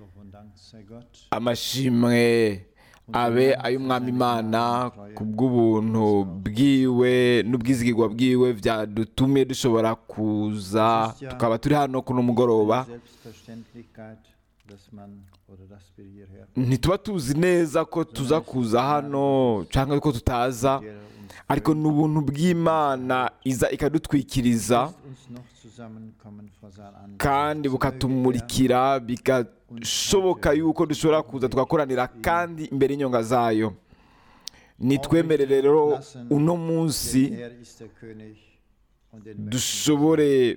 Lob und Dank sei Gott. amashimwe abe ay'umwami imana ku bw'ubuntu bwiwe n'ubwizigirwa bwiwe byadutumye dushobora kuza tukaba turi hano kuno mugoroba Selbstverständlichkeit, dass man oder dass wir hierher ntituba tuzi neza ko tuza kuza hano cyangwa ko tutaza der uns ariko ni ubuntu bw'imana iza ikadutwikiriza lässt uns noch zusammenkommen vor sein Angesicht. kandi bukatumurikira bigashoboka yuko dushobora kuza tugakoranira kandi imbere y'inyonga zayo nitwemere rero uno munsi Denn er ist der König und den möchten dushobore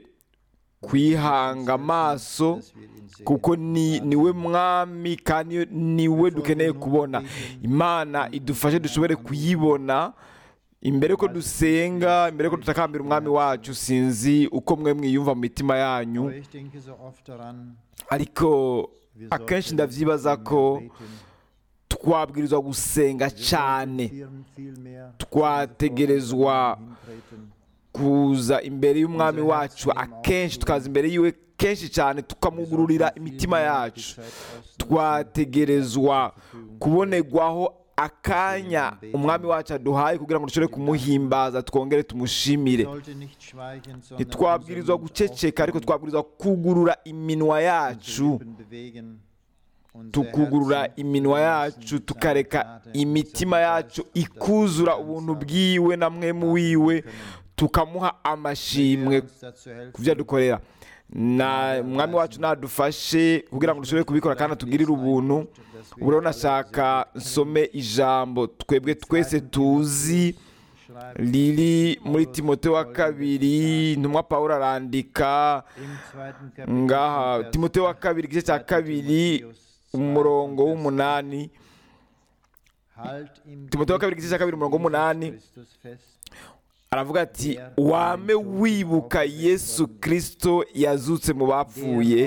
kwihanga amaso dass wir ihn sehen. kuko ni niwe mwami kandi niwe dukeneye kubona imana idufashe dushobore kuyibona imbere ko dusenga imbere ko dutakambira umwami wacu sinzi uko mwe mwiyumva mu mitima yanyu Aber ich denke so oft daran, ariko wir akenshi sollten ndavyibaza ko beten, twabwirizwa gusenga wir cyane sollten viel, viel mehr twategerezwa hintreten. kuza imbere y'umwami wacu akenshi tukaza imbere yiwe kenshi cyane tukamugururira imitima yacu twategerezwa kubonerwaho akanya umwami wacu aduhaye kugira ngo dushobore kumuhimbaza twongere tumushimire sollte nicht schweigen, sondern ntitwabwirizwa unseren Mund guceceka ariko aufmachen, twabwirizwa kugurura iminwa unsere yacu Lippen bewegen, unsere tukugurura Herzen iminwa verlassen yacu seine tukareka Gnade, imitima seinen yacu Geist, dass wir ikuzura ganz ubuntu sagen, bwiwe na mwemu wiwe können. tukamuha amashimwe Uns dazu helfen, ku byo adukorera na umwami wacu nadufashe kugira ngo dushobore kubikora kandi atugirire ubuntu ubu rero nashaka nsome ijambo twebwe twese tuzi schreibt riri muri timote wa kabiri intumwa paul arandika im zweiten Kapitel ngaha von timote wa Vers kabiri igice cya kabiri Timotheus umurongo 2, w'umunani Halt im Timote wa kabiri igice cya kabiri umurongo w'umunani Christus fest, aravuga ati wame wibuka yesu kirisito yazutse mu bapfuye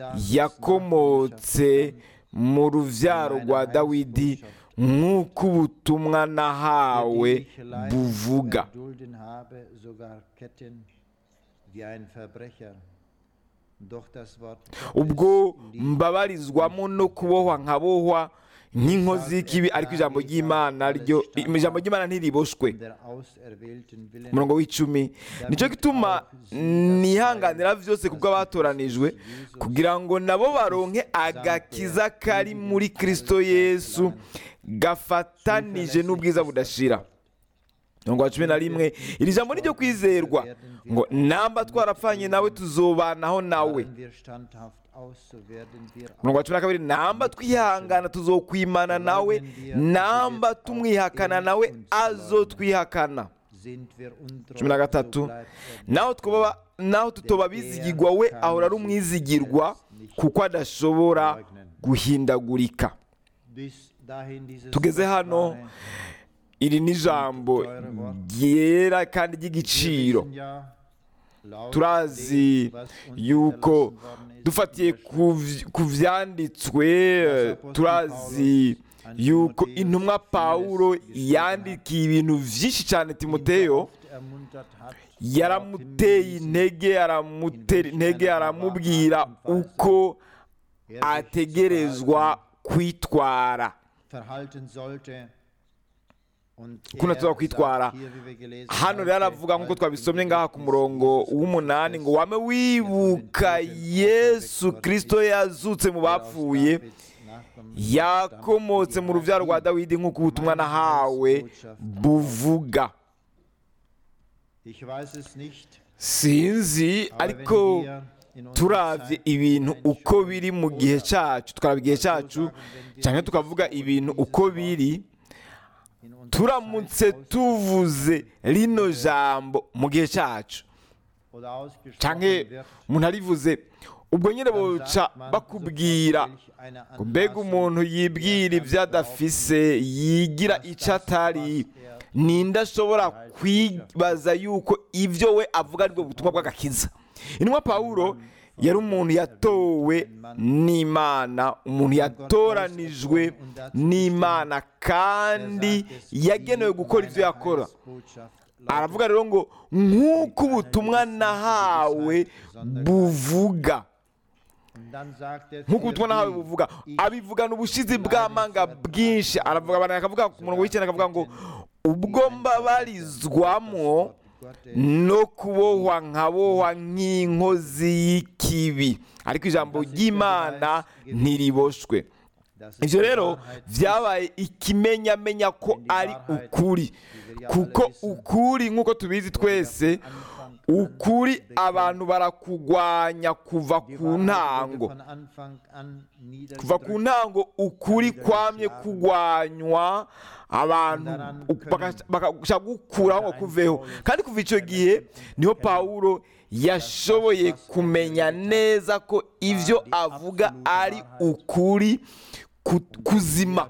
yakomotse mu rubyaro rwa dawidi nk'uko ubutumwa nahawe der ich Leiden zu buvuga erdulden habe, sogar Ketten wie ein Verbrecher. Doch das Wort ubwo Gottes liebt mbabarizwamo no kubohwa nkabohwa nk'inkozi y'ikibi ariko ijambo ry'imana ryo ijambo ry'imana ntiriboshwe in der auserwählten Willen umurongo w'icumi nicyo gituma nihanganira byose kubwo abatoranijwe kugira ngo nabo baronke agakiza kari muri kirisito yesu gafatanije n'ubwiza budashira umurongo wa cumi na rimwe iri jambo ni ryo kwizerwa ngo namba twarapfanye nawe tuzobanaho nawe Harren wir standhaft aus, so werden wir umurongo wa cumi na kabiri namba twihangana tuzokwimana nawe namba tumwihakana nawe azotwihakana sind wir untreu, cumi na gatatu so bleibt er naho twaba naho tutoba bizigirwa we ahora ari umwizigirwa kuko adashobora guhindagurika bis dahin dieses tugeze hano kostbare- iri ni ijambo ryera kandi ry'igiciro Wir wissen ja, laut turazi dem, was uns yuko hinterlassen worden ist, dufatiye ku vy- ku vyanditswe eh, turazi yuko intumwa pawulo yandikiye ibintu vyinshi cyane ihn timoteyo oft ermuntert hat, yaramuteye intege aramutera intege aramubwira uko er sich ategerezwa kwitwara verhalten sollte. Und Ukuntu er tuza kwitwara. sagt hier, wie wir gelesen hano rero haben, aravuga nk'uko halt twabisomye im ngaha ku Gedächtnis murongo Jesus w'umunani ngo Christus, wame wibuka yesu kirisito yazutse mu der aus bapfuye Davids Nachkommen yakomotse stammt, mu rubyaro rwa dawidi nk'uko ubutumwa nahawe buvuga Ich weiß es nicht, sinzi aber ariko wenn wir in unserer turavye Zeit ibintu uko hinschauen biri mu gihe oder cyacu tukaraba igihe cyacu cyangwa tukavuga ibintu uko biri in unserer turamutse Zeit aus- tuvuze rino jambo mu gihe cyacu oder ausgesprochen canke wird, umuntu arivuze ubwo nyine dann boca sagt man bakubwira sofort, welch eine ngo mbega Anmaßung umuntu yibwira er ibyo kann adafise yigira icyo atari ninde ashobora kwibaza yuko ibyo we avuga aribwo butumwa bw'agakiza intumwa pawulo yari umuntu yatowe n'imana umuntu yatoranijwe n'imana kandi yagenewe gukora ibyo yakora aravuga rero ngo nk'uko ubutumwa nahawe buvuga Und dann sagt er nk'uko für ubutumwa nawe die buvuga ich abivugana ubushizi bw'amanga bwinshi aravuga abantu akavuga ku murongo w'icyenda akavuga ngo ubwo mbabarizwamo no kubohwa nkabohwa nk'inkozi y'ikibi ariko ijambo ry'imana ntiriboshwe Das ist ibyo die rero Wahrheit, byabaye ikimenyamenya ko ari ukuri kuko ukuri nk'uko tubizi twese ukuri abantu barakugwanya kuva die ku Wahrheit wurde ntango von Anfang an kuva ku niedergedrückt. ntango ukuri kwamye kugwanywa abantu baka- bakashaka gukuraho ngo kuveho kandi kuva icyo gihe niho pawulo yashoboye kumenya neza ko ibyo avuga ari ukuri ku- kuzima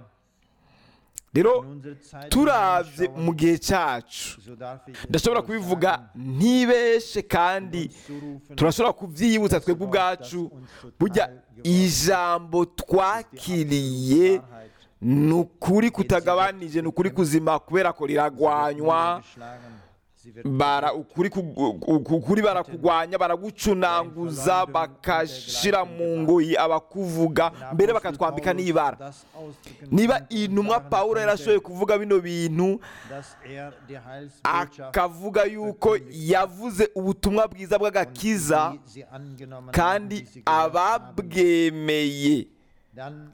rero In unsere Zeit turavye hineinschauen, mu gihe cyacu so darf ich es ndashobora so kubivuga sagen, ntibeshe kandi uns zurufen, turashobora kubyiyibutsa twebwe ubwacu burya ijambo twakiriye Wahrheit ni ukuri kutagabanije ni ukuri kuzima kubera ko riragwanywa geschlagen, sie wird bara ukuri kugu- ku- ukuri barakugwanya baragucunanguza bakashira mu ngoyi abakuvuga mbere bakatwambika n'ibara das ausdrücken niba konnte und intumwa sagen pawulo yarashoboye konnte, kuvuga bino bintu dass er die Heilsbotschaft akavuga yuko yavuze ubutumwa bwiza bw'agakiza die sie angenommen kandi haben, die sie gehört haben, ababwemeye dann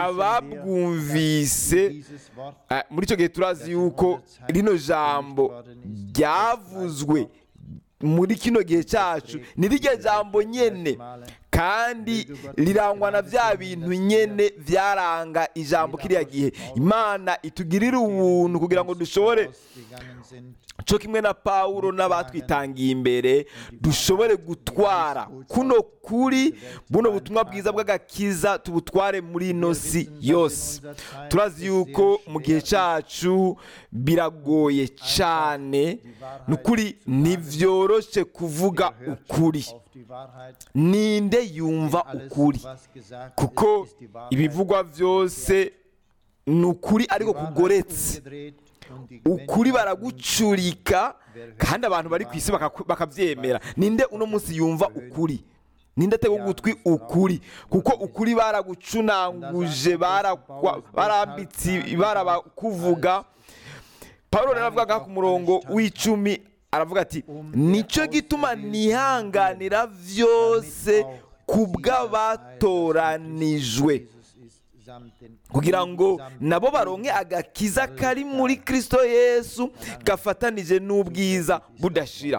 ababwumvise dieses Wort Eh, muri icyo gihe turazi yuko rino jambo ryavuzwe muri kino gihe cyacu ni rirya jambo nyene kandi rirangwa na bya bintu nyene byaranga ijambo kiriya gihe imana itugirira ubuntu kugira ngo dushobore ausgegangen sind, cyo kimwe na pawulo n'abatwitangiye imbere dushobore gutwara kuno kuri buno butumwa bwiza bw'agakiza tubutware muri ino si yose turazi yuko mu gihe cyacu biragoye cyane ni ukuri ntibyoroshye kuvuga wer hört ukuri auf die Wahrheit, ninde yumva alles, ukuri was gesagt kuko ist, ist die Wahrheit. ibivugwa byose ni ukuri ariko Die Wahrheit kugoretse umgedreht und die ukuri Menschen baragucurika kandi abantu bari ku isi bakaku- bakabyemera ninde uno munsi yumva ukuri ninde atega ugutwi ukuri kuko ukuri baragucunanguje barakwa- barambitse ibara bakuvuga pawulo rero avuga ku murongo w'icumi aravuga ati nicyo gituma nihanganira byose ku bw'abatoranijwe Jesus ist samt den kugira ngo samt nabo baronke agakiza kari muri kristo yesu gafatanije n'ubwiza budashira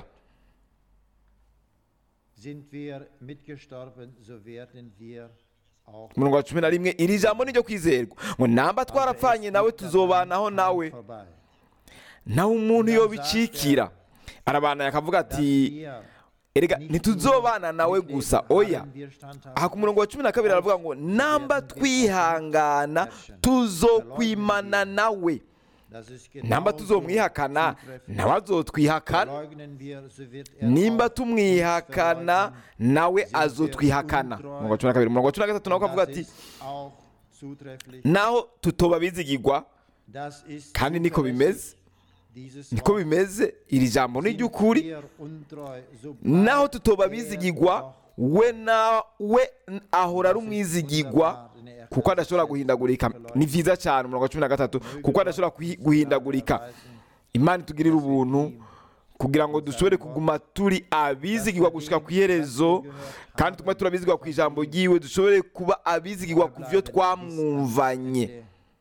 Sind wir mitgestorben, so werden wir auch umurongo wa cumi na rimwe iri jambo ni ryo kwizerwa ngo namba twarapfanye nawe tuzobanaho nawe vorbei. nawe umuntu iyo bicikira arabana akavuga ati erega ntituzobana nawe gusa oya aha ku murongo wa cumi na kabiri aravuga ngo namba twihangana tuzokwimana nawe namba tuzomwihakana nawe azotwihakana nimba tumwihakana nawe azotwihakana umurongo wa cumi na kabiri umurongo wa cumi na gatatu nawe akavuga ati naho tutoba bizigirwa kandi niko bimeze niko bimeze iri jambo ni iry'ukuri naho tutoba bizigirwa we nawe ahora ari umwizigirwa kuko adashobora guhindagurika ni byiza cyane umurongo wa cumi na gatatu kuko adashobora kuhi- guhindagurika imana itugirira ubuntu kugira ngo dushobore kuguma turi abizigirwa gushyika ku iherezo kandi tugume turabizigirwa ku ijambo ryiwe dushobore kuba abizigirwa ku byo twamwumvanye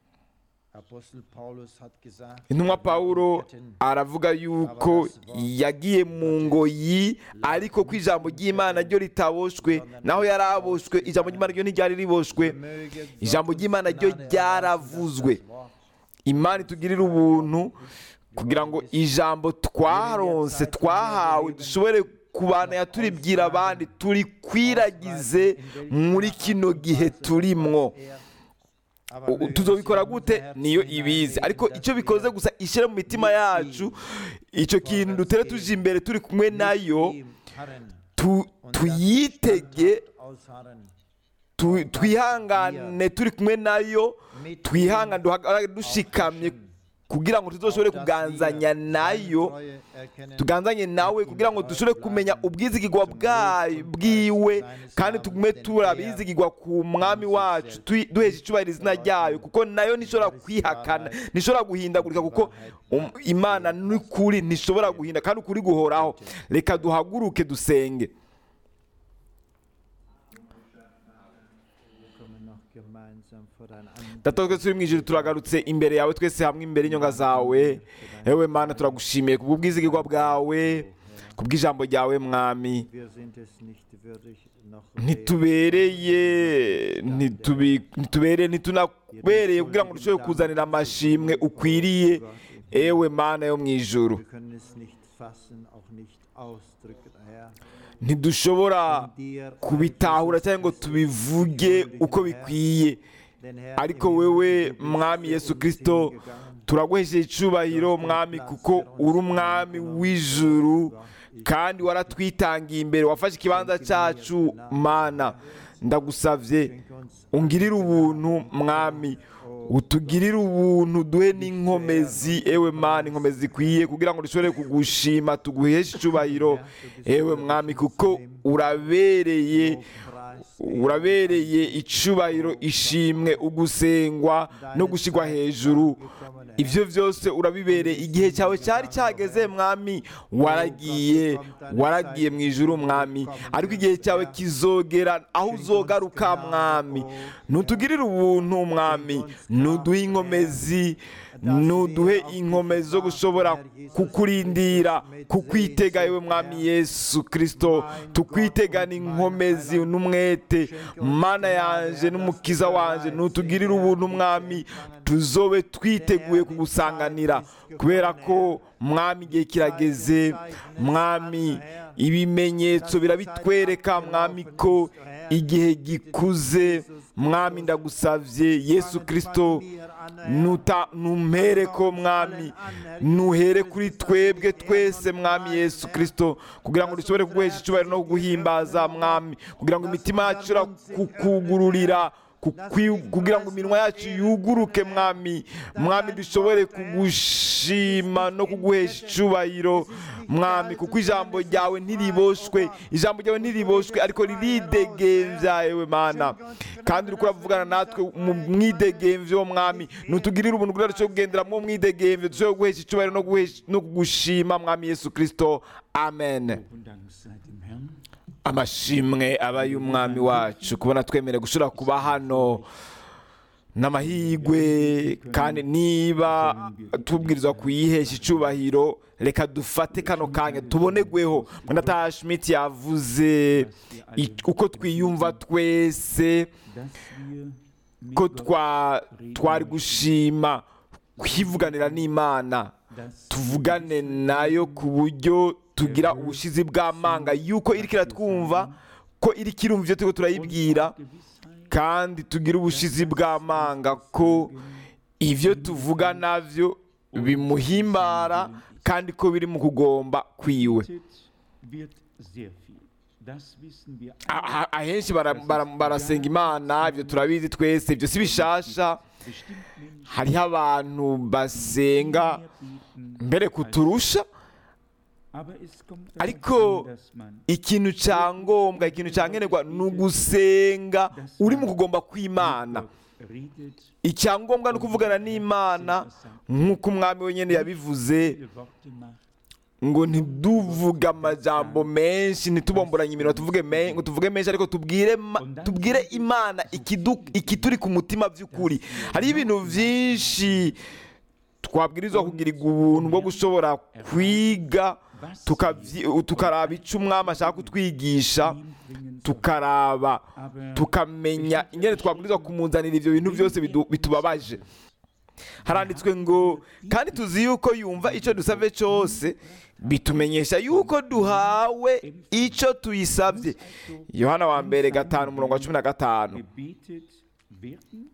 intumwa pawulo aravuga yuko yagiye mu ngoyi ariko ko ijambo ry'imana ryo ritaboshwe naho yari aboshwe ijambo ry'imana ryo ntiryari riboshwe ijambo ry'imana ryo ryaravuzwe imana itugirire ubuntu kugira ngo ijambo twaronse twahawe dushobore kubana turibwira abandi turi kwiragize muri kino gihe turimwo U- tuzobikora gute niyo ibizi ariko icyo bikoze gusa ishyire mu mitima yacu icyo kintu dutere tuje imbere turi kumwe nayo tu- tuyitege tu- twihangane turi kumwe nayo twihangane duhagarare dushikamye kugira ngo tuzoshobore kuganzanya nayo tuganzanye nawe kugira ngo dushobore kumenya ubwizigirwa bwayo bwiwe kandi tugume turabizigirwa ku mwami wacu tui- duhesha icyubahiro izina ryayo kuko nayo ntishobora kwihakana ntishobora guhindagurika kuko um- imana n'ukuri ntishobora guhinda kandi ukuri guhoraho reka duhaguruke dusenge data twese turi mu ijuru turagarutse imbere yawe twese hamwe imbere y'inyonga zawe yewe mana turagushimiye kubw'ubwizigirwa bwawe kubw'ijambo ryawe mwami ntitubereye ntitubi- ntitubereye ntitunabereye kugira ngo dushobore kuzanira amashimwe ukwiriye ewe mana yo mu ijuru ntidushobora kubitahura cyangwa ngo tubivuge uko bikwiye ariko wewe mwami yesu kirisito turaguhesheje icyubahiro mwami kuko uri umwami w'ijuru kandi waratwitangiye imbere wafashe ikibanza cyacu mana ndagusabye ungirire ubuntu mwami utugirire ubuntu duhe n'inkomezi ewe mana inkomezi zikwiye kugira ngo dushobore kugushima tuguheshe icyubahiro ewe mwami kuko urabereye urabereye icubahiro ishimwe ugusengwa no gushyirwa hejuru ibyo byose urabibereye igihe cyawe cyari cyageze mwami waragiye waragiye mu ijuru mwami ariko igihe cyawe kizogera aho uzogaruka mwami ntutugirire ubuntu mwami ntuduhe inkomezi ntuduhe inkomezi zo gushobora kukurindira kukwitega yewe mwami yesu kirisito tukwitegana inkomezi n'umwete mana yanjye n'umukiza wanjye ntutugirire ubuntu mwami tuzobe twiteguye kugusanganira kubera ko mwami igihe kirageze mwami ibimenyetso birabitwereka mwami ko igihe gikuze mwami ndagusabye yesu kirisito nuta numpere ko mwami nuhere kuri twebwe twese mwami yesu kirisito kugira ngo dushobore kuguhesha icyubahiro no kuguhimbaza mwami kugira ngo imitima yacu ishobora kukugururira kukwi- kugira ngo iminwa yacu yuguruke mwami mwami dushobore kugushima no kuguhesha icyubahiro mwami kuko ijambo ryawe ntiriboshwe ijambo ryawe ntiriboshwe ariko riridegembya yewe mana kandi uriko uravugana natwe mu mwidegemvyo mwami nutugirire ubuntu kugira dushobore kugendera mu mwidegemvyo dushobore guhesha icyubahiro no guhesha- no kugushima mwami yesu kirisito amen Und Dank sei dem Herrn. amashimwe aba y'umwami wacu kubona twemerewe gushobora kuba hano n'amahirwe kandi niba tubwirizwa kuyihesha icyubahiro reka dufate kano kanya tubonegweho mwenda schmidt yavuze i- uko twiyumva twese Dass wir mit ko Gott twa twari gushima kwivuganira n'imana das tuvugane nayo ku buryo tugira ubushizi bw'amanga yuko iri kiratwumva ko iri kirumva ibyo turiko turayibwira Gewissheit, kandi tugira ubushizi bw'amanga ko ibyo tuvuga navyo bimuhimbara kandi ko biri mu kugomba kwiwe betet wird sehr viel. Das wissen wir A- a- ahenshi bara- bara- barasenga imana ibyo turabizi twese ibyo si bishasha bestimmt Menschen hariho abantu basenga mehr beten, mbere kuturusha aber es kommt Ariko darauf an, dass man ikintu cya ngombwa ikintu cya nkenerwa ni ugusenga uri mu kugomba kw'imana Gott redet, icyangombwa ni ukuvugana n'imana nk'uko umwami wenyine yabivuze viele Worte macht, ngo ntiduvuge amajambo menshi ntitubomboranye iminwa tuvuge me- ngo tuvuge menshi ariko tubwire ma- tubwire imana ikidu- ikituri ku mutima by'ukuri hariho ibintu byinshi twabwirizwa kugirirwa ubuntu bwo gushobora kwiga tukavyi- tukaraba icyo umwami ashaka kutwigisha ihm bringen soll. tukaraba Aber tukamenya ingene twabwirizwa kumuzanira ibyo bintu byose bidu- bitubabaje haranditswe ngo kandi tuzi yuko yumva icyo dusabye cyose bitumenyesha yuko duhawe icyo tuyisabye yohana wa mbere gatanu umurongo wa cumi na gatanu gebetet werden,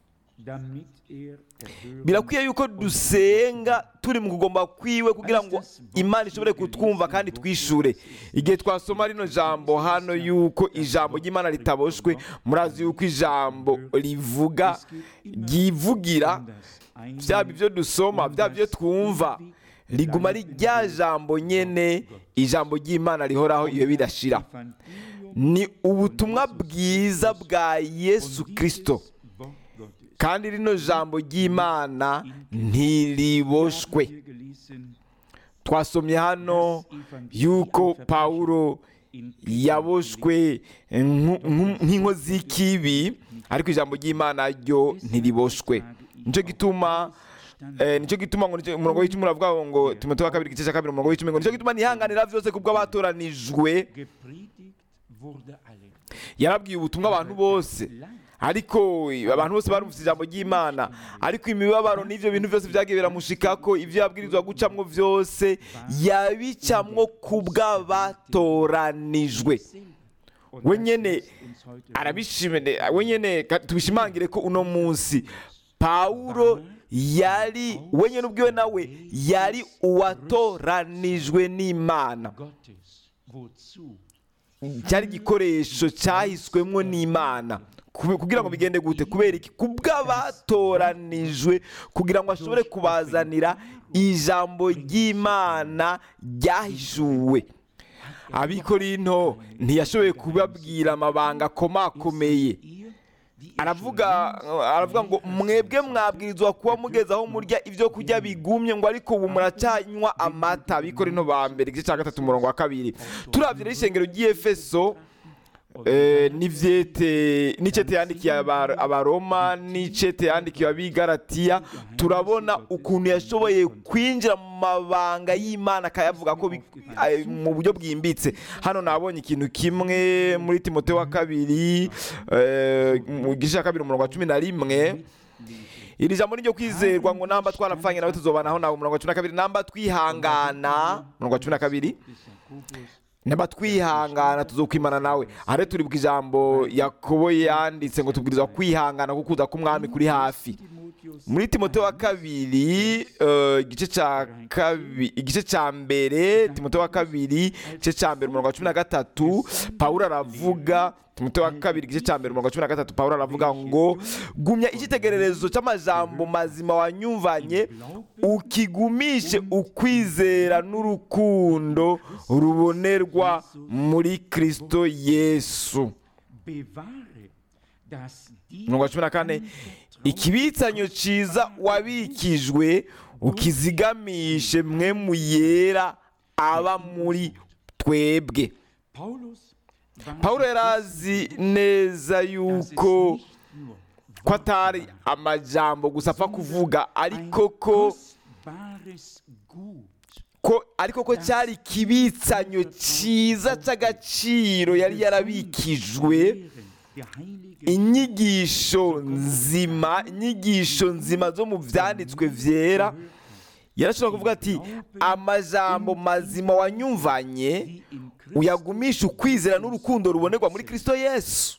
damit er erhören birakwiye yuko dusenga turi mu kugomba kwiwe kugira ngo imana ishobore kutwumva kandi twishure igihe twasoma rino jambo hano yuko ijambo ry'imana ritaboshwe murazi yuko ijambo rivuga ryivugira byaba ibyo dusoma byaba ibyo twumva riguma ari rya jambo nyene ijambo ry'imana rihoraho iyo bidashira ni ubutumwa bwiza bwa yesu kirisito kandi rino jambo ry'imana ntiriboshwe twasomye hano yuko pawulo yaboshwe nku- nku- nk'inkozi y'ikibi ariko ijambo ry'imana ryo ntiriboshwe nicyo gituma eh, nicyo gituma ngo nicyo- umurongo w'icumi uravuga ngo timoteyo wa kabiri igice cya kabiri umurongo w'icumi ngo nicyo gituma nihanganira byose kubwo abatoranijwe yarabwiye ubutumwa abantu bose ariko abantu bose barumvise ijambo ry'imana ariko imibabaro n'ibyo bintu byose byagiye biramushikako ibyo yabwirizwa gucamwo byose yabicamwo ku bw'abatoranijwe we nyene arabishimene we nyene ka- tubishimangire ko uno munsi pawulo yari we nyene ubwiwe nawe yari uwatoranijwe n'imana cyari igikoresho cyahiswemwo n'imana Kube- kugira ngo bigende gute kubera iki kubw'abatoranijwe kugira ngo ashobore kubazanira ijambo ry'imana ryahishuwe abikorinto ntiyashoboye kubabwira amabanga akomakomeye aravuga aravuga ngo mwebwe mwabwirizwa kuba mugeze aho murya ibyo kurya bigumye ngo ariko ubu muracyanywa amata abikorinto ba mbere igice cya gatatu umurongo wa kabiri turabye rero ishengero ry'efeso Eh, n'ivyete n'icete yandikiye aba- abaroma n'icete yandikiye abigaratiya turabona ukuntu yashoboye kwinjira mu mabanga y'imana akayavuga ko bi- eh, mu buryo bwimbitse hano nabonye ikintu kimwe muri timoteyo wa kabiri eh, mu gice cya kabiri umurongo wa cumi na rimwe iri jambo ni ryo kwizerwa ngo namba twarapfanye nawe tuzobanaho nawe umurongo wa cumi na kabiri namba twihangana umurongo wa cumi na kabiri naba twihangana tuzokwimana nawe aha rero turibuka ijambo yakobo yanditse ngo tubwirizwa kwihangana kuko kuza k'umwami kuri hafi muri timoteyo wa kabiri eh, igice cya kabi igice cya mbere timoteyo wa kabiri igice cya mbere umurongo wa cumi na gatatu pawulo aravuga timoteyo wa kabiri igice cya mbere umurongo wa cumi na gatatu pawulo aravuga ngo gumya icyitegererezo cy'amajambo mazima wanyumvanye ukigumishe ukwizera n'urukundo rubonerwa muri kristo yesu umurongo wa cumi na kane ikibitsanyo cyiza wabikijwe ukizigamishe mwe mu yera aba muri twebwe pawulo yari azi neza yuko ko atari amajambo gusa apfa kuvuga ariko ko ko ariko ko cyari ikibitsanyo cyiza cy'agaciro yari yarabikijwe inyigisho nzima inyigisho nzima zo mu byanditswe byera yarashobora kuvuga ati amajambo mazima wanyumvanye uyagumisha ukwizera n'urukundo rubonerwa muri kristo yesu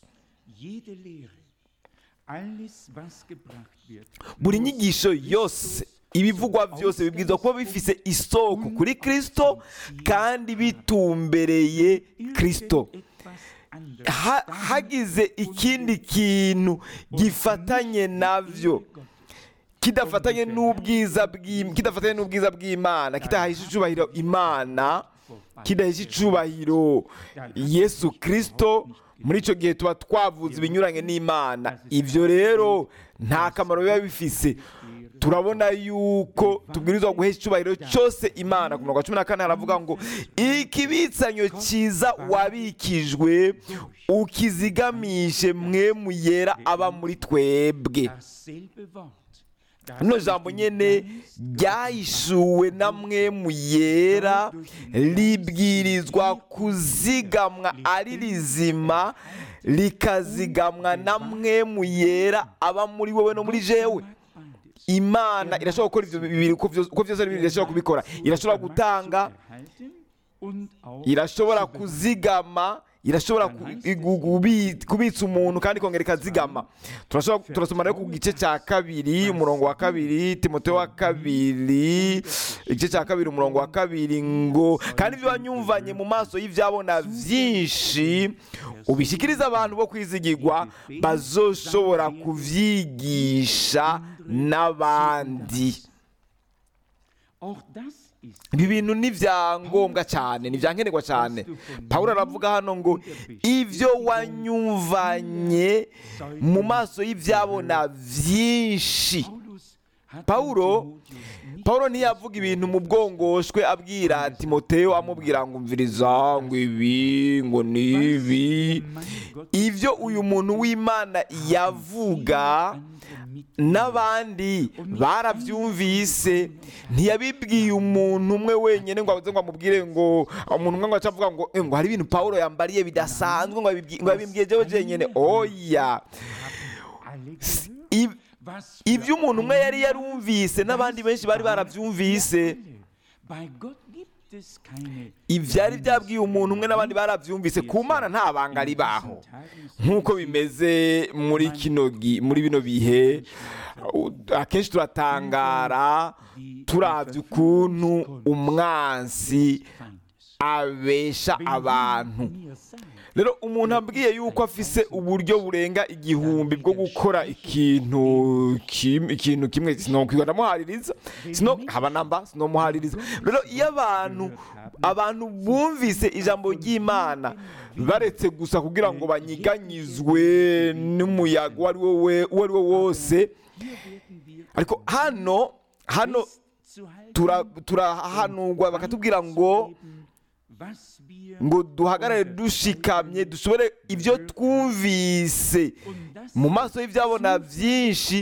buri nyigisho yose ibivugwa byose bibwirizwa kuba bifise isoko kuri kristo kandi bitumbereye kristo Ha- hagize ikindi kintu gifatanye navyo kidafatanye n'ubwiza bw'Im- kidafatanye n'ubwiza bw'imana kidahisha icubahiro imana kidahisha icubahiro yesu kristo muri icyo gihe tuba twavuze ibinyuranye n'imana ibyo rero nta kamaro biba bifise turabona yuko tubwirizwa guhesha icyubahiro cyose imana ku murongo wa cumi na kane haravuga ngo ikibitsanyo cyiza wabikijwe ukizigamishe mwe mu yera aba muri twebwe rino jambo nyene ryahishuwe na mwe mu yera ribwirizwa kuzigamwa ari rizima rikazigamwa na mwe mu yera aba muri wowe no muri jewe imana irashobora gukora ibyo bibiri uko byose uko byose ari bibiri irashobora kubikora irashobora gutanga irashobora kuzigama irashobora ku- igu- gubi- kubitsa umuntu kandi ikongera ikazigama Turashobora- turasoma rero ku gice cya kabiri umurongo wa kabiri timoteyo wa kabiri igice cya kabiri umurongo wa kabiri ngo kandi ibyo wanyumvanye mu maso y'ibyabona byinshi ubishyikirize abantu bo kwizigirwa bazoshobora kubyigisha n'abandi Auch das ist ibi bintu ni ibyangombwa cyane ni ibyankenerwa cyane pawulo aravuga hano ngo ibyo wanyumvanye mu maso y'ibyabona byinshi Paulus hat Paulo- Timotheus nicht pawulo ntiyavuga ibintu mu bwongoshwe abwira timoteyo amubwira ngo umviriza ngo ibi ngo ni ibi mein Gott ibyo uyu muntu w'imana yavuga andere mit n'abandi barabyumvise ntiyabibwiye umuntu umwe wenyine ngo aze ngo amubwire ngo umuntu umwe ngo aca avuga ngo "Eh, ngo hari ibintu pawulo yambariye bidasanzwe ngo abibwi- ngo yabimbwiye jewe jenyine oya alle gehört. Ib- Was für ibyo umuntu umwe ein yari yarumvise n'abandi benshi bari barabyumvise Bei Gott gibt es keine ibyari byabwiye umuntu umwe n'abandi barabyumvise ku mana nta banga ribaho nk'uko bimeze muri kino gi- muri bino bihe u- akenshi turatangara turabye ukuntu umwansi abesha abantu rero umuntu abwiye yuko afise uburyo burenga igihumbi bwo gukora ikintu kim- ikintu kimwe sinokwirwa ndamuhaririza sino haba namba sinomuhaririza rero iyo abantu abantu bumvise ijambo ry'imana baretse gusa kugira ngo banyiganyizwe n'umuyaga uwo ari wo we- uwo ari wo wose ariko hano hano tura- turahanurwa bakatubwira ngo ngo duhagarare dushikamye dushobore ibyo twumvise mu maso y'ibyabona byinshi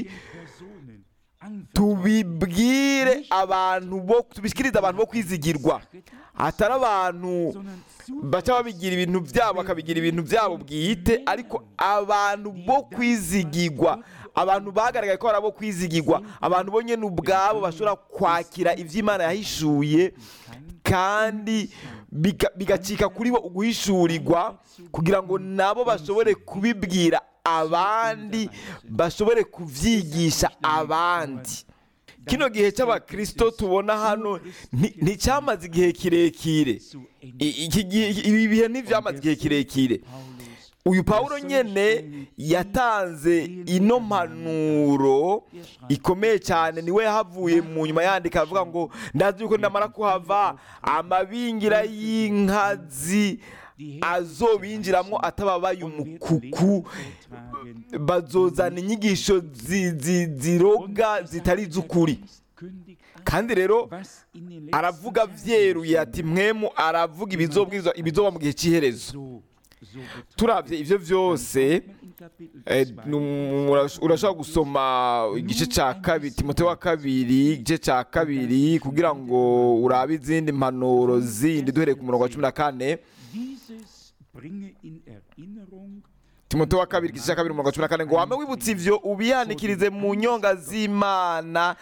tubibwire abantu bo tubishyikirize abantu bo kwizigirwa atari abantu baca babigira ibintu byabo bakabigira ibintu byabo bwite ariko abantu bo kwizigirwa abantu bagaragaye ko ari abo kwizigirwa abantu bo nyine ubwabo bashobora kwakira ibyo Imana yahishuye kandi biga- bigacika kuri bo uguhishurirwa kugira ngo nabo bashobore kubibwira abandi bashobore kubyigisha abandi kino gihe cy'abakirisito tubona hano nti- nticyamaze igihe kirekire I- iki gihe- ibi bihe ntibyamaze igihe kirekire uyu pawulo nyine yatanze ino mpanuro ikomeye cyane niwe yahavuye mu nyuma yandika avuga ngo ndazi yuko ndamara kuhava amabingira y'inkazi azobinjiramo atababaye umukuku bazozana inyigisho zi- zi- ziroga zitari iz'ukuri kandi rero aravuga byeruye ati mwemu aravuga ibizobwirizwa ibizoba mu gihe cy'iherezo turabye ibyo byose eh, nu- urash- urashobora gusoma igice cya kabiri timote wa kabiri igice cya kabiri kugira ngo urabe izindi mpanuro zindi duhereye ku murongo wa cumi na kane Dieses bringe in Erinnerung, timote wa kabiri igice cya kabiri umurongo wa cumi na kane ngo wame wibutse ibyo ubihanikirize mu nyonga z'imana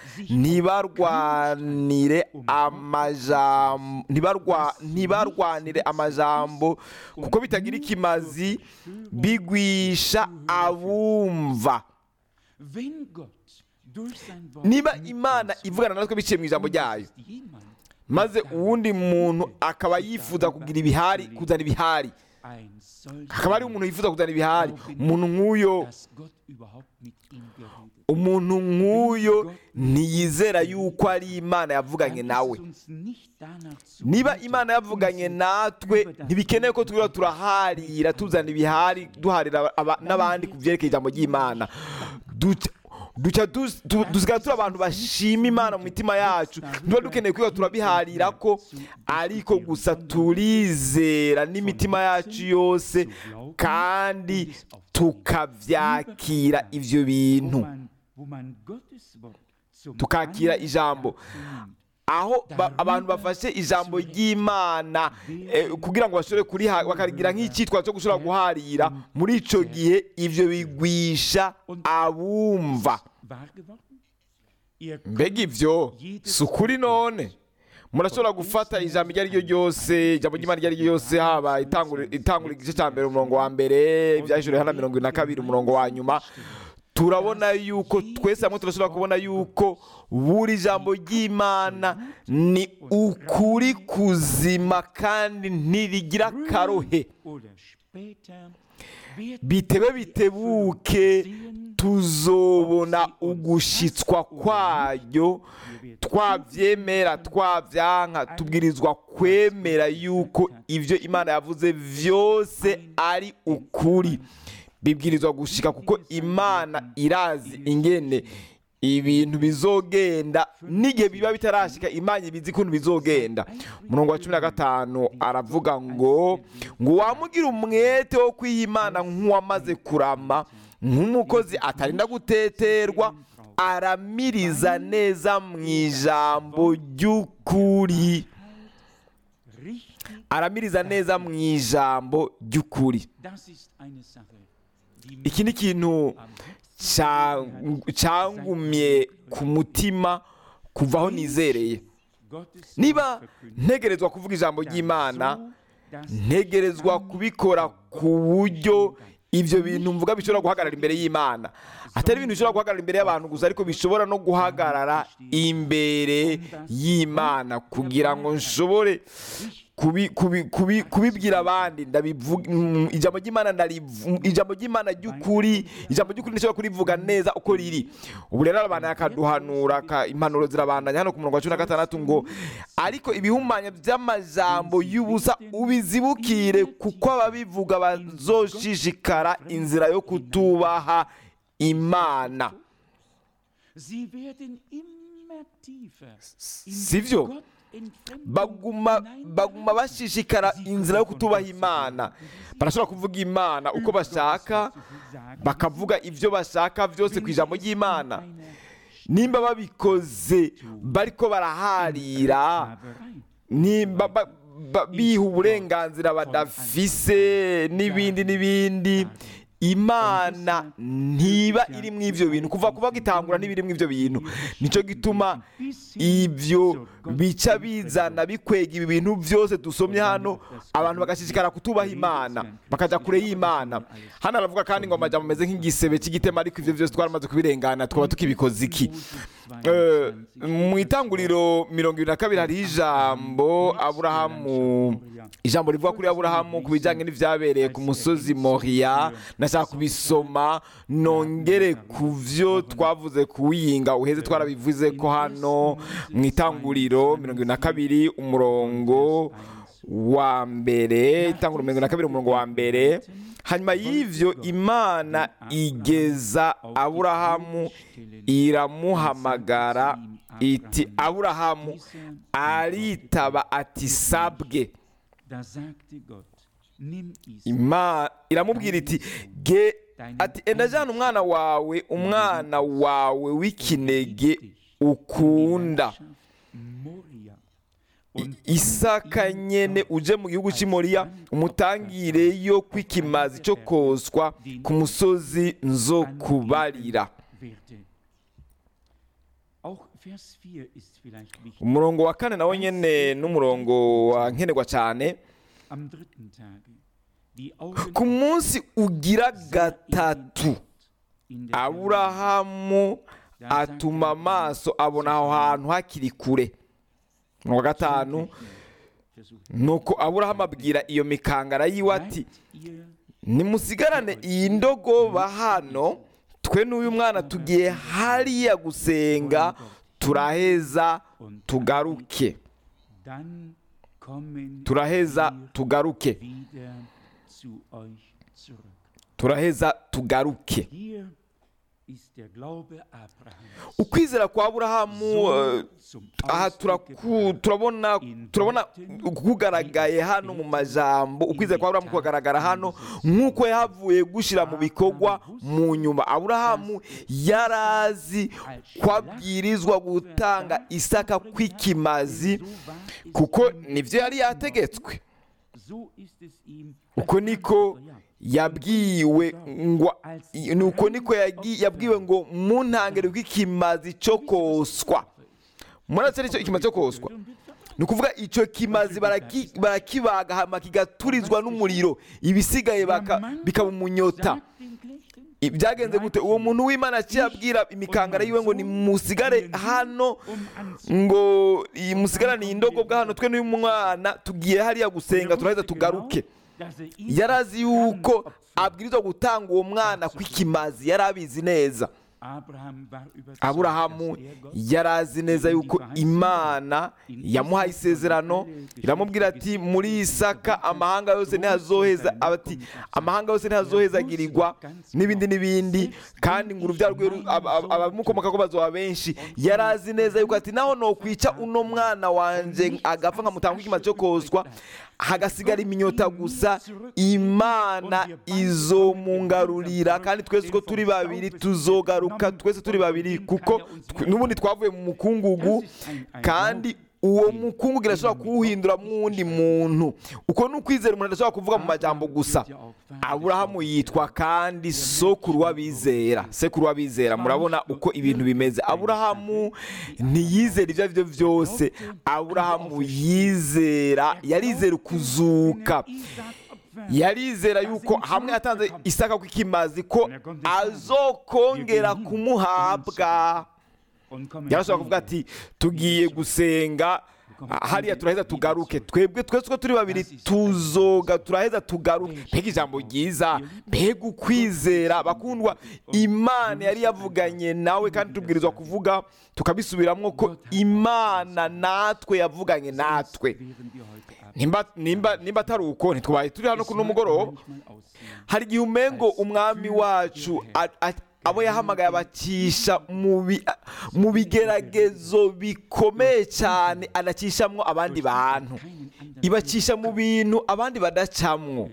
ntibarwanire amajambo ntibarwa- ntibarwanire amajambo kuko bitagira ikimazi bigwisha abumva wenn Gott durch sein Wort niba mit imana uns ivugana natwe biciye mu ijambo ryayo ist jemand maze uwundi muntu akaba yifuza kugira ibihari kuzana ibihari ein solcher hakaba hariho umuntu yifuza kuzana ibihari umuntu nk'uyo dass Gott überhaupt mit ihm geredet umuntu nk'uyo ntiyizera yuko ari imana yavuganye Dann nawe ist uns nicht danach zu niba muten, imana yavuganye natwe ntibikeneye ko turiho turaharira tuzana ibihari duharira aba- n'abandi ku byerekeye ijambo ry'imana Duca- duca dus- tu- dusigaye turi abantu bashima imana mu mitima yacu niba dukeneye kwiga turabiharira ko ariko gusa turizera n'imitima yacu yose kandi tukabyakira ibyo wo bintu man, wo man Gottes Wort zum tukakira Anlass ijambo nimmt, aho ba- abantu bafashe ijambo ry'imana eh, kugira ngo bashobore kuriha bakarigira nk'icyitwa cyo gushobora guharira muri icyo gihe ibyo bigwisha abumva wahr geworden? Ihr mbega ibyo si ukuri none murashobora gufata ijambo iryo ari ryo ryose ijambo ry'imana iryo ari ryo ryose haba itangura itangura igice cya mbere umurongo wa mbere ibyahishuriwe hano mirongo ine na kabiri umurongo wa nyuma turabona yuko twese hamwe turashobora kubona yuko buri jambo ry'imana ni ukuri kuzima kandi ntirigira akarohe oder später wird bitebe bitebuke tuzobona ugushitswa kwayo twabyemera twabyanka tubwirizwa kwemera yuko ibyo imana yavuze byose ari ukuri bibwirizwa gushika kuko imana irazi ingene ibintu bizogenda n'igihe biba bitarashika imana ibizi ukuntu bizogenda umurongo wa cumi na gatanu aravuga ngo ngo wamugira umwete wo kwiha imana nk'uwamaze kurama nk'umukozi atarinda guteterwa aramiriza neza mu ijambo ry'ukuri Richtig, aramiriza neza mu ijambo ry'ukuri das ist eine Sache, die mich iki ni ikintu am Herzen cya- cyangumye ku mutima kuva aho nizereye Gottes niba Wort verkündigt, ntegerezwa kuvuga ijambo ry'imana so, dass ntegerezwa kubikora ku buryo ibyo bintu mvuga bishobora guhagarara imbere y'imana atari ibintu bishobora guhagarara imbere y'abantu gusa ariko bishobora no guhagarara imbere y'imana kugira ngo nshobore kubi- kubi- kubi- kubibwira abandi ndabivuga mm, ijambo ry'imana ndarivu- ijambo ry'imana ry'ukuri ijambo ry'ukuri ndashobora kurivuga neza uko riri ubu rero abantu akaduhanura ka- impanuro zirabandanya hano ku murongo wa cumi na gatandatu ngo ariko ibihumanya by'amajambo y'ubusa ubizibukire kuko ababivuga bazoshishikara inzira yo kutubaha imana Sie werden immer tiefer in sivyo Gott Entfremdung baguma baguma bashishikara inzira yo kutubaha imana barashobora kuvuga imana uko bashaka bakavuga ibyo bashaka byose ku ijambo ry'imana nimba babikoze bariko baraharira nimba ba- ba- biha uburenganzira badafise n'ibindi n'ibindi imana ntiba iri mu ivyo bintu kuva kuba gitangura ntibiri mu ivyo bintu nico gituma ibyo bica bizana bikwega ibi bintu byose dusomye hano abantu bagashishikara kutubaha imana bakaja kure y'imana hano aravuga kandi ngo amajambo ameze nk'igisebe cy'igitema ariko ivyo byose twaramaze kubirengana twaba tukibikoze iki Eh, mu itanguriro mirongo ibiri na kabiri hariho ijambo aburahamu ijambo rivuga kuri aburahamu ku bijyanye n'ibyabereye ku musozi moriya nashaka kubisoma nongere ku byo twavuze kuwiyinga uheze twarabivuze ko hano mu itanguriro mirongo ibiri na kabiri umurongo wa mbere itanguriro mirongo ibiri na kabiri umurongo wa mbere hanyuma y'ivyo imana igeza aburahamu iramuhamagara iti aburahamu aritaba ati sabwe Da sagte Gott, nimm Isaac, Ima- iramubwira iti ge ati enda jana umwana wawe umwana wawe w'ikinege ukunda Moria, I- isaka nyene uje mu gihugu cy'i moriya umutangireyo kw'ikimazi cyo koswa ku musozi nzo kubarira werde. Auch Vers 4 ist vielleicht wichtig. umurongo wa kane nawo nyene n'umurongo wa nkenerwa cyane Am dritten Tage, die Augen ku munsi ugira gatatu in der aburahamu atuma amaso abona aho hantu hakiri kure umurongo wa gatanu Versucht. nuko aburahamu abwira iyo mikangara yiwe ati Bleibt ihr nimusigarane iyi ndogoba hano twe n'uyu mwana tugiye hariya gusenga turaheza tugaruke dann kommen turaheza wir tugaruke wieder zu euch zurück. turaheza tugaruke Hier ist der Glaube Abrahams. ukwizera kwa aburahamu eh, zum aha Ausdruck turaku- gebracht. turabona turabona kugaragaye hano mu majambo ukwizera kwa aburahamu kugaragara hano nk'uko yahavuye gushyira mu bikorwa mu nyuma aburahamu yarazi ko abwirizwa gutanga isaka kw'ikimazi So war es kuko ihm nibyo yari yategetswe So ist es ihm uko niko yabwiwe ngo nuko niko yagi- yabwiwe ngo mu ntangiriro rw'ikimazi cyo koswa muretse aricyo ikimazi cyo koswa ni ukuvuga icyo kimazi baraki- barakibaga hama kigaturizwa n'umuriro ibisigaye baka- bikaba umunyota Sagt den Knechten, I- byagenze gute uwo muntu w'imana yaciye abwira imikangara yiwe ngo nimusigare hano ngo iyi musigarane iyi ndogobwa hano twe n'uyu mwana tugiye hariya gusenga turaheza tugaruke dass er Isaak yarazi yuko abwirizwa gutanga uwo mwana kw'ikimazi yari abizi neza Abraham war überzeugt, aburahamu dass er Gott yari azi neza yuko imana yamuhaye isezerano iramubwira ati muri isaka amahanga yose ntihazoheza ati amahanga yose ntihazohezagirirwa n'ibindi n'ibindi kandi ngo urubyaro rwe ru- ab- ab- abamukomoka ko bazoba benshi yari azi neza yuko ati naho nokwica uno mwana wanje agapfa nkamutanga ikimazi cyo koswa hagasigara iminyota gusa imana izomungarurira kandi twese uko turi babiri tuzogaruka twese turi babiri kuko tw- n'ubundi twavuye mu mukungugu kandi uwo mukungugu irashobora kuwuhindura mw'uwundi muntu uko ni ukwizera umuntu adashobora kuvuga mu majambo gusa aburahamu yitwa kandi sokuru w'abizera sekuru w'abizera murabona uko ibintu bimeze aburahamu ntiyizera ibyo ari byo byose aburahamu yizera yarizera ukuzuka yarizera yuko hamwe yatanze isaka kw'ikimazi ko azokongera kumuhabwa yarashobora kuvuga ati tugiye gusenga hariya turaheza tugaruke twebwe twese uko turi babiri tuzoga turaheza tugaruke mbega ijambo ryiza mbega ukwizera bakundwa imana yari yavuganye nawe kandi tubwirizwa kuvuga tukabisubiramo ko imana natwe yavuganye natwe nimba nimba nimba atari uko ntitwabaye turi hano kuri uno mugoroba hari igihe umengo umwami wacu a- a- abo yahamagaye abacisha mu bi- mu bigeragezo bikomeye cyane anacishamwo abandi bantu ibacisha mu bintu abandi badacamwo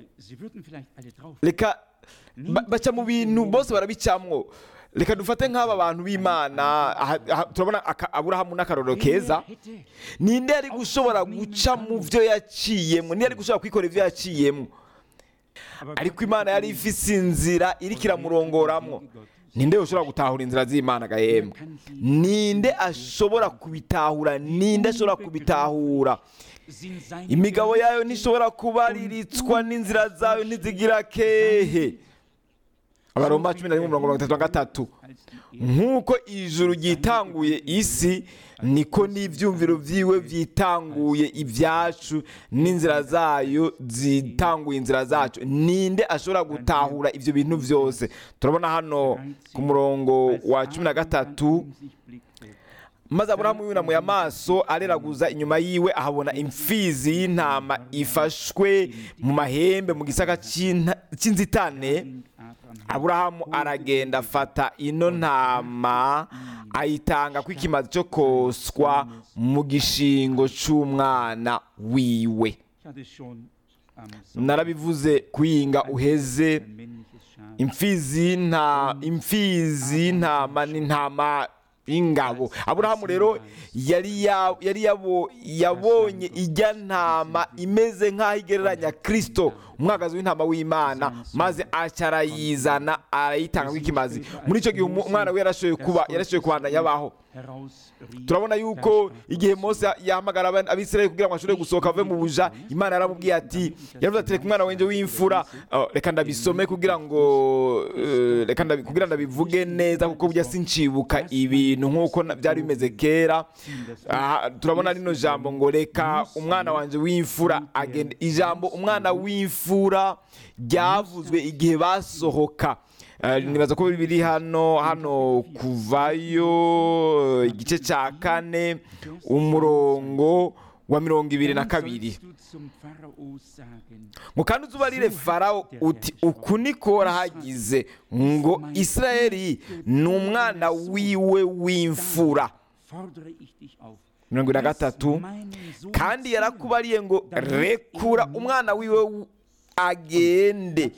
reka ba- baca mu bintu bose barabicamwo reka dufate nk'aba bantu b'imana aha- aha turabona aka- aburahamu n'akarorero keza ninde yari gushobora guca mu byo yaciyemo ninde yari gushobora kwikora ibyo yaciyemo ariko imana yari ifise inzira iriko iramurongoramwo ninde ushobora gutahura inzira z'imana gahembwa ninde ashobora kubitahura ninde ashobora kubitahura imigabo yayo ntishobora kubariritswa n'inzira zayo ntizigira kehe abaroma cumi na rimwe mirongo itatu na gatatu nk'uko ijuru ryitanguye isi niko n'ibyumviro byiwe byitanguye ibyacu n'inzira zayo zitanguye inzira zacu ninde ashobora gutahura ibyo bintu byose turabona hano ku murongo wa cumi na gatatu maze aburahamu yunamuye amaso areraguza inyuma yiwe ahabona imfizi y'intama ifashwe mu mahembe mu gisaka cy'inta- cy'inzitane aburahamu aragenda afata ino ntama ayitanga ko ikimazi cyo koswa mu gishingo cy'umwana wiwe narabivuze kuyinga uheze imfizi y'inta- imfizi y'intama n'intama y'ingabo aburahamu rero yari ya- yari yabo- yabonye ijya ntama imeze nk'aho igereranya kirisito umwagazi w'intama w'imana maze aca arayizana arayitanga nk'ikimazi muri icyo gihe umu- umwana we yarashoboye kuba yarashoboye kubandanya abaho turabona yuko igihe mose yahamagara aba- abisirayeli kugira ngo ashobore gusohoka ave mu buja imana yaramubwiye ati yaravuze ati reka umwana wenje w'imfura oh, reka ndabisome kugira ngo eh, reka ndabi- kugira ndabivuge neza kuko burya sincibuka ibintu nk'uko na- byari bimeze kera Aha, turabona rino jambo ngo reka umwana wanje w'imfura agende ijambo umwana w'imfura ryavuzwe igihe basohoka Eh, nibaza ko biri hano hano kuvayo igice cya kane umurongo wa mirongo ibiri na kabiri ngo kandi uzubarire farawo uti uku niko warahagize ngo isirayeli ni umwana wiwe w'imfura mirongo ine na gatatu kandi yarakubariye ngo rekura umwana wiwe w- agende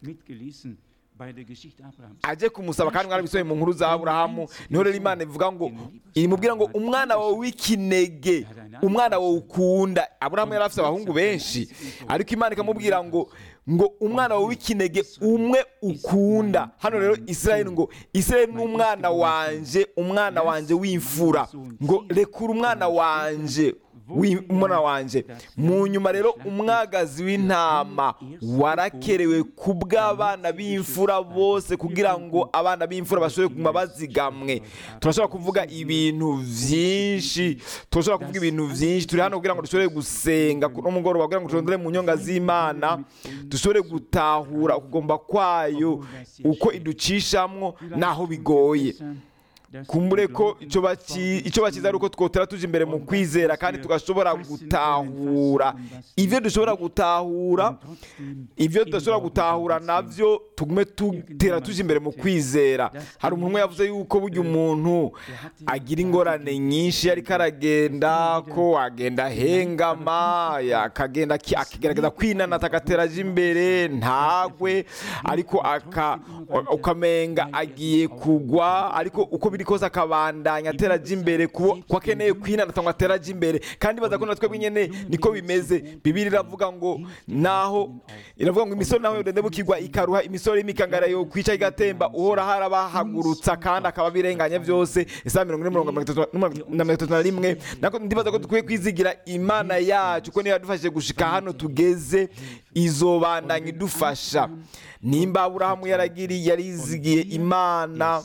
aje kumusaba kandi mwarabisohoye mu nkuru za aburahamu niho rero imana ivuga ngo imubwira ngo umwana wawe w'ikinege umwana wawe ukunda aburahamu yari afite abahungu benshi ariko imana ikamubwira ngo ngo umwana wawe w'ikinege umwe ukunda hano rero isirayeli ngo isirayeli ni umwana wanje umwana wanje w'imfura ngo rekura umwana wanje w'umwana wanje mu nyuma rero umwagazi w'intama warakerewe ku bw'abana b'imfura bose kugira ngo abana b'imfura bashobore kuguma bazigamwe turashobora kuvuga ibintu byinshi turashobora kuvuga ibintu byinshi turi hano kugira ngo dushobore gusenga kuno mugoroba kugira ngo turondere mu nyonga z'imana dushobore gutahura ukugomba kwayo uko iducishamwo n'aho bigoye kumbure ko icyo baki- icyo bakiza ari uko twotera tuje imbere mu kwizera kandi tugashobora gutahura ibyo dushobora gutahura ibyo tudashobora gutahura nabyo tugume tutera tuje imbere mu kwizera hari umuntu umwe yavuze yuko burya umuntu agira ingorane nyinshi ariko aragenda ko agenda ahengama akagenda aki- akigerageza kwinanata agatera aje imbere ntagwe ariko aka- ukamenga agiye kugwa ariko uko biri kose akabandanya atera aje imbere kubo ko akeneye kwinanata ngo atera aje imbere kandi baza ko natwe nyine niko bimeze bibiri iravuga ngo naho iravuga ngo imisoro naho yodende bukigwa ikaruha imisoro y'imikangara yo kwica igatemba uhora harabahagurutsa kandi akaba birenganya byose isaha mirongo ine mirongo itatu na mirongo itatu na rimwe nako ndibaza ko dukwiye kwizigira imana yacu ko niyo yadufashije gushika hano tugeze izobandanya idufasha nimba aburahamu yaragiriye yarizigiye imana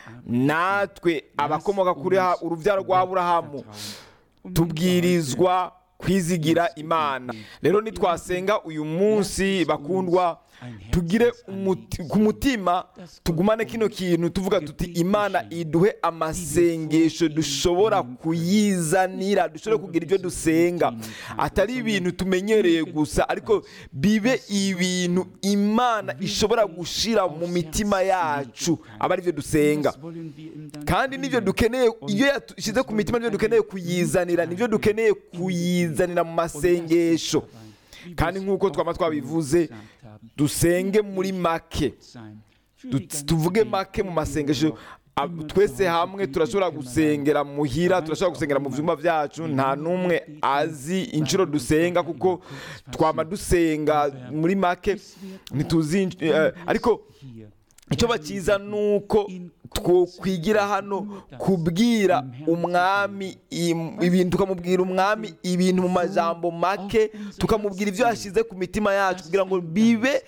natwe abakomoka kuri ha- urubyaro rwa aburahamu tubwirizwa kwizigira imana rero nitwasenga uyu munsi bakundwa tugire umuti- ku mutima tugumane kino kintu tuvuga tuti imana iduhe amasengesho dushobora kuyizanira dushobore kugira ibyo dusenga atari ibintu tumenyereye gusa ariko bibe ibintu imana ishobora gushira mu mitima yacu aba ari byo dusenga kandi nibyo dukeneye iyo yashyize ku mitima nibyo dukeneye kuyizanira nibyo dukeneye kuyizanira mu masengesho kandi nk'uko twaba twabivuze dusenge muri make Du- tuvuge make mu masengesho Ab- twese hamwe turashobora gusengera muhira turashobora gusengera mu byumba byacu nta n'umwe azi inshuro dusenga kuko twama dusenga muri make ntituzi insh- eh, ariko icyo bakiza ni uko twokwigira hano kubwira umwami im- ibintu tukamubwira umwami ibintu mu majambo make tukamubwira ibyo yashyize ku mitima yacu kugira ngo bibe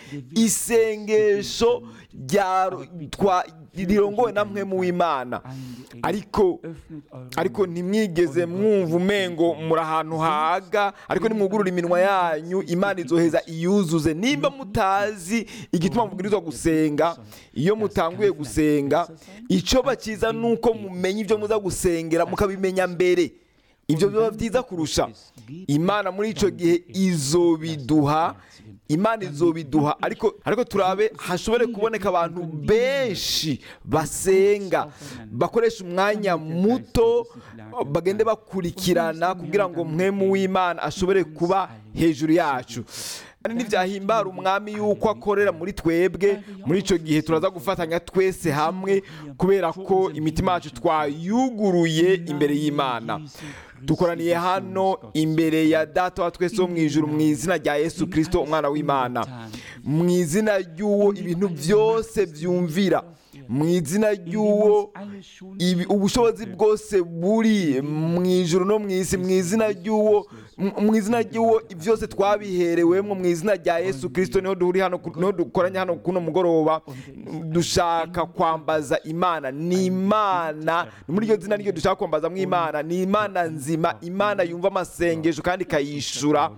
isengesho rya twa- rirongowe na mwe mu w'imana ariko ariko ntimwigeze mwumva umengo muri ahantu haga ariko nimwugurura iminwa yanyu imana izoheza iyuzuze nimba mutazi igituma mubwirizwa gusenga iyo mutanguye gusenga icyo bakiza ni uko mumenya ibyo muza gusengera mukabimenya mbere ibyo biba byiza kurusha imana muri icyo gihe izobiduha imana izobiduha ariko ariko turabe hashobore kuboneka abantu benshi basenga bakoresha umwanya muto bagende bakurikirana kugira ngo mwemu w'imana ashobore kuba hejuru yacu kandi ntibyahimbara umwami yuko akorera muri twebwe muri icyo gihe turaza gufatanya twese hamwe kubera ko imitima yacu twayuguruye imbere y'imana dukoraniye hano imbere ya data wa twese wo mu ijuru mu izina rya yesu kirisito umwana w'imana mu izina ry'uwo ibintu byose byumvira mu izina ry'uwo ibi- ubushobozi bwose buri mu ijuru no mu isi mu izina ry'uwo mu- mu izina ry'uwo byose twabiherewemo mu izina rya yesu kirisito niho duhuri hano ku- niho dukoranye hano kuno mugoroba dushaka kwambaza imana ni imana ni muri iryo zina niryo dushaka kwambazamo imana ni imana nzima imana yumva amasengesho kandi ikayishura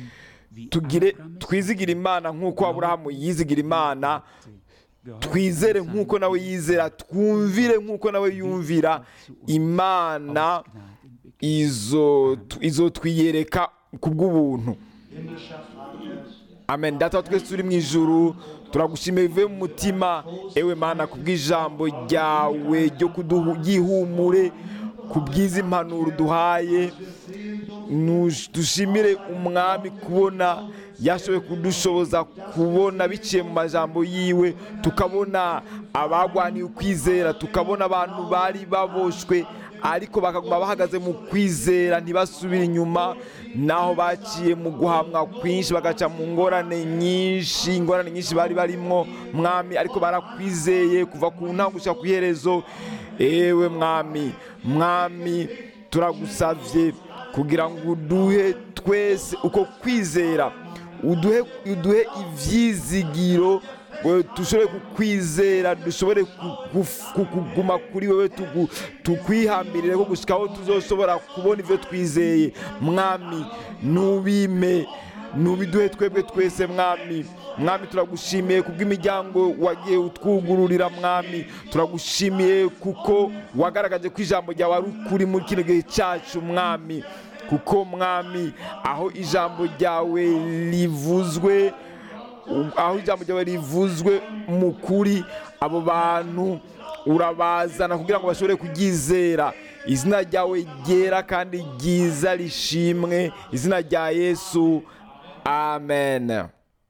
tugire twizigire imana nk'uko aburahamu yizigira imana twizere nk'uko nawe yizera twumvire nk'uko nawe yumvira imana izo izo twiyereka ku bw'ubuntu amen data wa twese turi mu ijuru turagushimiye bivuye mu mutima ewe mana ku bw'ijambo ryawe ryo kuduhumure ku bw'izi mpanuro duhaye Nush- dushimire umwami kubona yashoboye kudushoboza kubona biciye mu majambo yiwe tukabona abagwaniye ukwizera tukabona abantu bari baboshwe ariko bakaguma bahagaze mu kwizera ntibasubire inyuma naho baciye mu guhamwa kwinshi bagaca mu ngorane nyinshi ingorane nyinshi bari barimo mwami ariko barakwizeye kuva ku ntango gushika ku iherezo ewe mwami mwami turagusavye kugira ngo uduhe twese uko kwizera uduhe uduhe ibyizigiro we dushobore kukwizera dushobore ku- ku- ku- kuguma kuri wowe tugu- tukwihambirire ko gushika aho tuzoshobora kubona ibyo twizeye mwami nubime nubiduhe twebwe twese mwami mwami turagushimiye kubw'imiryango wagiye utwugururira mwami turagushimiye kuko wagaragaje ko ijambo ryawe ari ukuri muri kino gihe cyacu mwami kuko mwami aho ijambo ryawe rivuzwe aho ijambo ryawe rivuzwe mu kuri abo bantu urabazana kugira ngo bashobore kuryizera izina ryawe ryera kandi ryiza rishimwe izina rya yesu amen